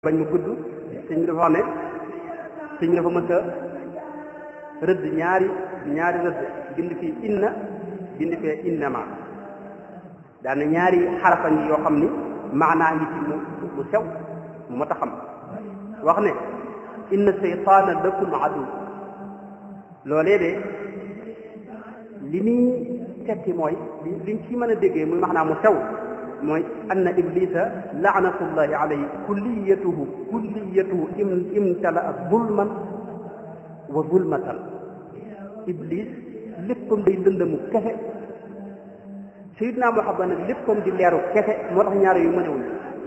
bañ mu gudd sëñ bi dafa wax ne sëñ bi dafa mës a rëdd ñaari ñaari rëdd bind fii inna bind fee innama daana ñaari xarafa ngi yoo xam ni maanaa ngi ci mu mu sew mu mat a xam wax ne inna seytaana lakum adu loolee de li muy tekki mooy li liñ ci mën a déggee muy maanaa mu sew mooy anna iblisa laanatullahi alayhi kulliyatuhu kulliyatuhu im imtala zulman wa zulmatan iblis léppam day lëndëmu kese sayidna Muhammad nag léppam di leeru kese moo tax ñaar yu mënewuñ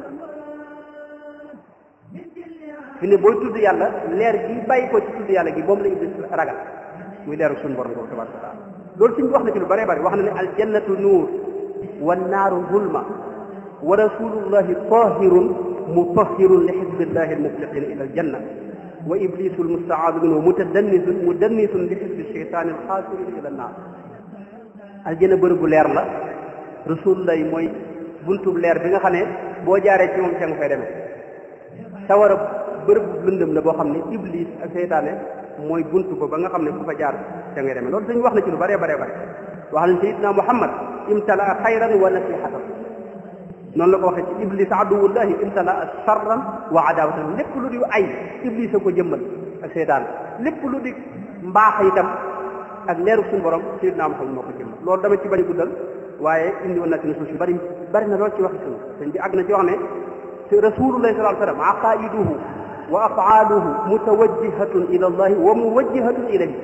fi ne booy tudd yàlla leer gi bàyyi ko ci tudd yàlla gi moom la iblis ragal muy leeru suñu borom boobu tabaraka wa taala loolu suñ wax na ci lu bëree bëri wax na ne aljannatu nuur wa naaru zulma wa rasulullahi tahirun mutahirun li xisbillahi almuflixina ila aljanna wa iblisu almustaadu minhu mutadannisun mudannisun li xisbi cheytaani alxaasirina ila annaar aljanna bërëb bu leer la rasulullahi mooy buntub leer bi nga xam ne boo jaaree ci moom ca nga fay demee sawara bërëb bu lëndëm la boo xam ne iblis ak seytaane mooy buntu ba ba nga xam ne ku fa jaar ca ngay demee loolu dañu wax na ci lu bëree bëree bëri wax nañ sayidna muhammad imtala xayran wa nasihatan noonu la ko waxee ci iblis aduwullahi imtala charran wa adawatan lépp lu di ay iblis a ko jëmmal ak seytaan lépp lu di mbaax itam ak leeru suñu borom sayidna muhammad moo ko jëmmal loolu dama ci bañ a guddal waaye indi woon na ci nusuus yu bari bari na lool ci waxi suñu sëñ bi àgg na ci wax ne rasulullahi sallallahu alayhi wa sallam aqaiduhu wa afaaluhu mutawajjihatun ila allahi wa muwajjihatun ilayhi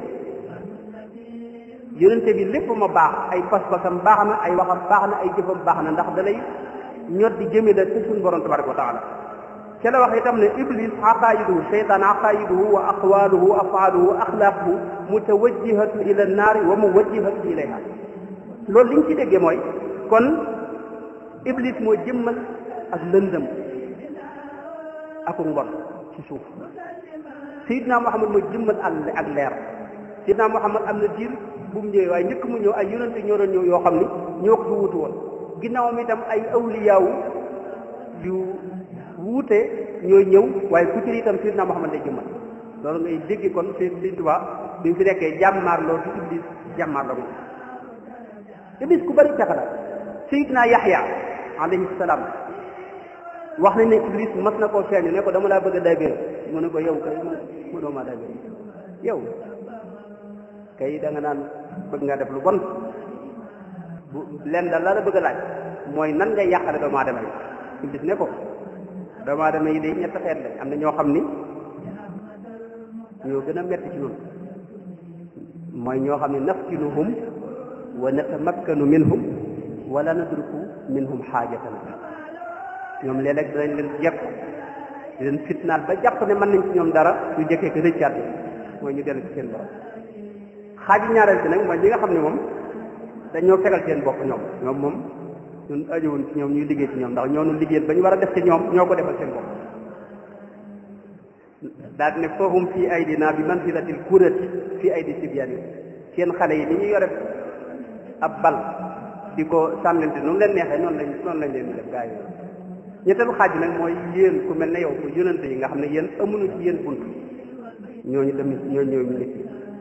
yonente bi lépp ma baax ay pas-pasam baax na ay waxam baax na ay jëfam baax na ndax da lay ñor di jëme la ci suñu borom tabaraka wa taala ca la wax itam ne iblis aqaiduhu cheytaan aqaiduhu wa aqwaluhu wa afaaluhu wa axlaaquhu mutawajjihatun ila annaari wa muwajjihatun ilayha loolu li ñu ci déggee mooy kon iblis moo jëmmal ak lëndëm aku mbon ci suuf sayidna muhammad moo jëmmal ak leer sayidna muhammad am na diir bu mu ñëwee waaye njëkk mu ñëw ay yonente ñoo doon ñëw yoo xam ni ñoo ko fi wutu woon ginnaawam itam ay awliyaawu yu wuute ñooy ñëw waaye ku ci itam sayidna muhammad lay jëmmal loolu ngay dégg kon Sëriñ Tuubaa bi mu fi nekkee jàmmaarloo ci iblis jàmmaarloo moom iblis ku bari pexe la sayidna yaxya alayhi salaam wax nañ ne iblis mas na koo feeñu ne ko dama laa bëgg a daybéer mu ne ko yow kay mu doo maa daybéer yow kay da nga naan bëgg nga def lu bon bu leen daal la la bëgg a laaj mooy nan ngay yàqale doomu aadama yi iblis ne ko doomu aadama yi day ñett xeet lañ am na ñoo xam ni ñoo gën a metti ci ñun mooy ñoo xam ne naftinuhum wa natamakkanu minhum wala nadruku minhum xaajatan ñoom léeg-léeg danañ leen jekk di leen fitnaal ba jàpp ne mën nañ ci ñoom dara ñu jëkkee ko rëccaat mooy ñu dellu ci seen borom xaaju ñaareel bi nag mooy ñi nga xam ne moom dañoo fegal seen bopp ñoom ñoom moom ñun ajowuñ ci ñoom ñuy liggéey ci ñoom ndax ñoo nu liggéeyal ba ñu war a def ci ñoom ñoo ko defal seen bopp daal ne foohum fii aydina bi manzilatil kurati fii aydi sibyaani seen xale yi ni ñu yore ab bal di ko sànnante noonu leen neexee noonu lañ noonu lañ leen di def gaa yi ñetteelu xaaj nag mooy yéen ku mel ne yow ku yonante yi nga xam ne yéen amuñu ci yéen bunt ñooñu dem ñooñu ñooñu nit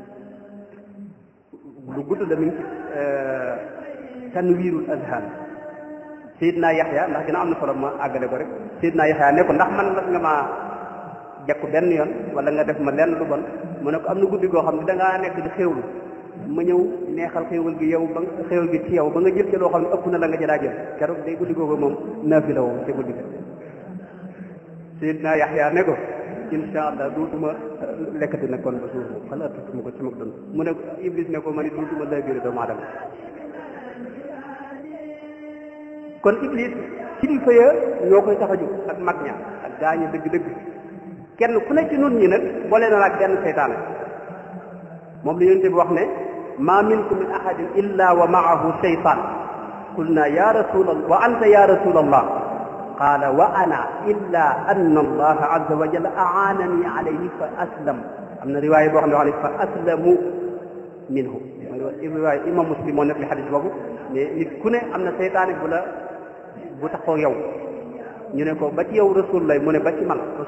lu gudd la mi ngi ci tanwiirul azhan Seydina Yaxya ndax dina am na solo ma àggale ko rek Seydina Yaxya ne ko ndax man la nga maa jekku benn yoon wala nga def ma lenn lu bon mu ne ko am na guddi goo xam ne da ngaa nekk di xéewlu ma ñëw neexal xéewal gi yow ba xéewal gi ci yow ba nga jël ci loo xam ne ëpp na la nga jëlaa jël keroog day guddi googu moom naafi la woon te guddi ga Seydina Yaxya ne ko insha allah duutuma lekkati nag kon ba suur xalaatutuma ko ci mag doon mu ne Iblis ne ko ma ni duutuma lay biir doomu aadama kon Iblis kilifa ya ñoo koy tax a jóg ak mag ña ak gaañu dëgg-dëgg kenn ku ne ci nun ñi nag boole na ak benn seytaane moom la yonent bi wax ne ma minkum min ahadin illa wa maahu shaytan qulna ya rasul allah wa anta ya rasul allah qala wa ana illa anna allaha azza wa jalla aanani alayhi fa aslam am na riwaaya boo xam ne wax ne fa aslamu minhu mooy riwaaya imam muslim moo nekk li xadis boobu mais nit ku ne am na seytaane bu la bu taxoo yow ñu ne ko ba ci yow rasul lay mu ne ba ci man